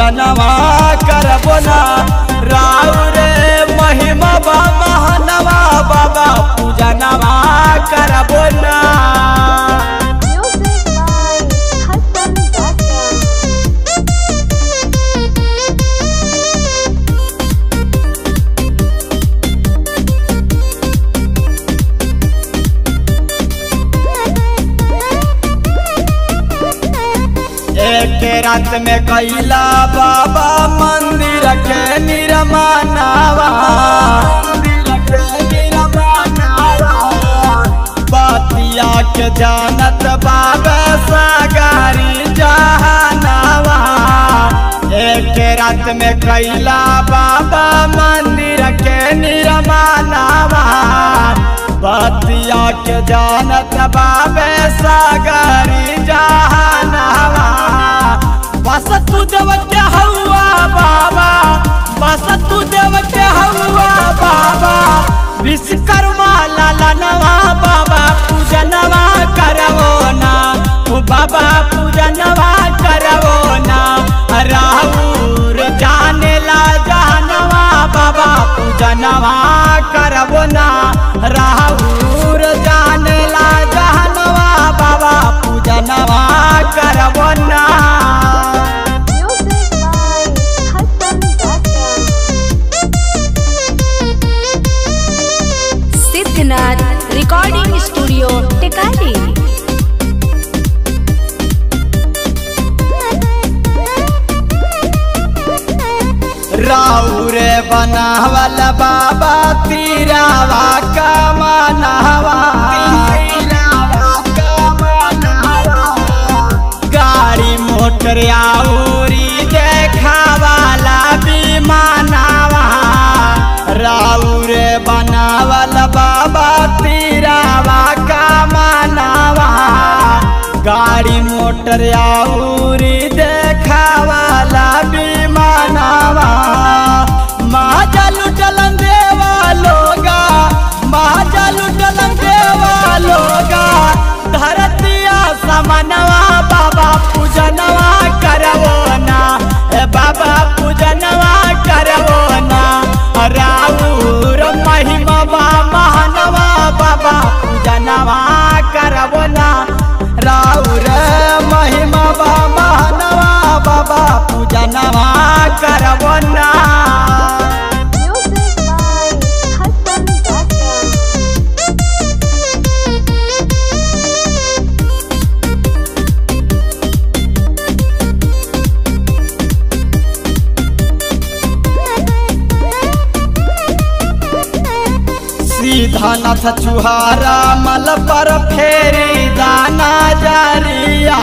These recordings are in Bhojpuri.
पूजनवा करबो ना राउ रे महिमा बा महानवा बाबा पूजनवा करबो ना Music by Hassan Dakar. एक रात में कैला बाबा मंदिर के निर्माणावा बतिया के जानत बाबा सागारी जहानावा एक रात में कैला बाबा मंदिर के निर्माणावा बतिया के जानत बाबे सागरी जहानावा बस तू देव के हवा बाबा बस तू देव के हवा बाबा विश्वकर्मा लालनवा बाबा पूजनवा करवो ना ओ बाबा पूजनवा करवो ना राहुर जाने ला जानवा बाबा पूजनवा करवो ना राहुर जाने ला जानवा बाबा पूजनवा करवो ना Music by Hassan Dakar. Siddhnath recording studio Tekari राउरे बनावल बाबा तीरावा कमनवा गाड़ी मोटर आउरी देखावाला विमानवा राउरे बनावल बाबा तीरावा कमनवा गाड़ी मोटर आउरी देखावाला विमानवा महाजलु चलन देवा लोगा महाजलु चलन देवा लोगा धरतिया समनवा बाबा पूजनवा करवो ना ए बाबा पूजनवा करवो ना राउर महिमा बा महानवा बाबा पूजनवा करवो ना राउर महिमा बा महानवा बाबा पूजनवा करवो ना Music by Hassan Dakar. सीधा नथ चुहारा मल पर फेरी दाना जरिया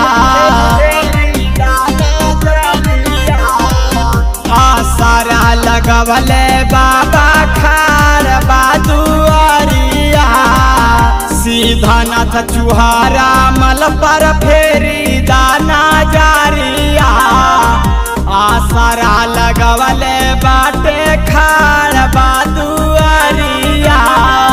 आसारा लगवले बाबा खार बादुआरिया सीधा नथ चुहारा मल पर फेरी दाना जारिया आसरा लगवले बाटे खाड़ बादुआरिया